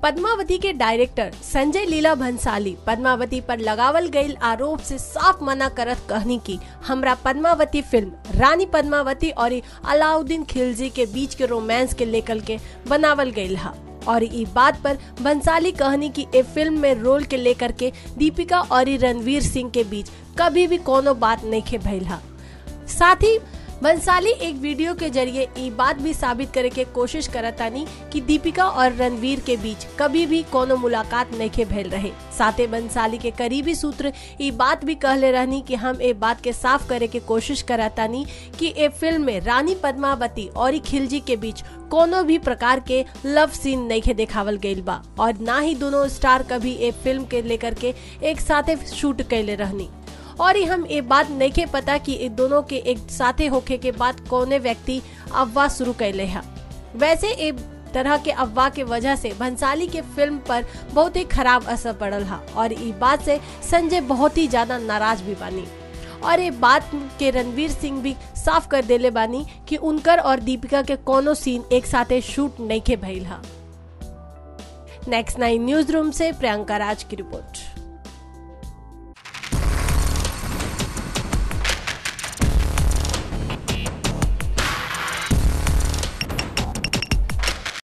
पद्मावती के डायरेक्टर संजय लीला भंसाली पद्मावती पर लगावल गईल आरोप से साफ मना करत कहनी की हमरा पद्मावती फिल्म रानी पद्मावती और अलाउद्दीन खिलजी के बीच के रोमांस के लेकर के बनावल गईल हा और ई बात पर बंसाली कहनी की ए फिल्म में रोल के लेकर के दीपिका और रणवीर सिंह के बीच कभी भी कोनो बात नहीं खे भइल हा साथ ही बंसाली एक वीडियो के जरिए ई बात भी साबित करे के कोशिश करतानी कि दीपिका और रणवीर के बीच कभी भी कोनो मुलाकात नहीं के भेल रहे साथे बंसाली के करीबी सूत्र ई बात भी कहले रहनी कि हम ए बात के साफ करे के कोशिश करतानी कि ए फिल्म में रानी पद्मावती और खिलजी के बीच कोनो भी प्रकार के लव सीन नहीं के देखावल गईल बा और ना ही दोनों स्टार कभी ए फिल्म के लेकर के एक साथे शूट कैले रहनी और हम ये बात नहीं के पता कि ये दोनों के एक साथे होके के बाद कौने व्यक्ति अफवाह शुरू कैले है वैसे ये तरह के अफवाह के वजह से भंसाली के फिल्म पर बहुत ही खराब असर पड़ल हा और ये बात से संजय बहुत ही ज्यादा नाराज भी बानी और ये बात के रणवीर सिंह भी साफ कर देले बानी कि उनकर और दीपिका के कोनो सीन एक साथे शूट नहीं के भइल हा नेक्स्ट नाइन न्यूज रूम से प्रियंका राज की रिपोर्ट